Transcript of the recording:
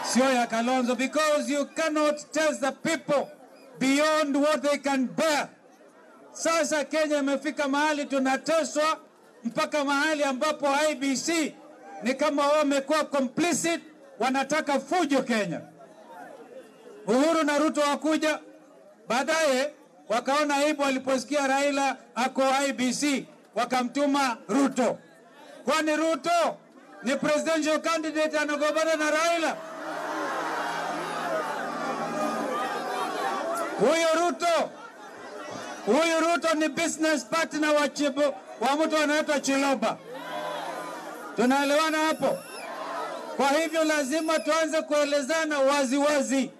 sio ya Kalonzo, because you cannot test the people beyond what they can bear. Sasa Kenya imefika mahali tunateswa mpaka mahali ambapo IBC ni kama wamekuwa complicit, wanataka fujo Kenya. Uhuru na Ruto wakuja baadaye, wakaona aibu waliposikia Raila ako IBC, wakamtuma Ruto. Kwani Ruto ni presidential candidate anagombana na Raila? Huyu Ruto huyu Ruto ni business partner wa, chibu, wa mtu anaitwa Chiloba. Tunaelewana hapo? Kwa hivyo lazima tuanze kuelezana wazi wazi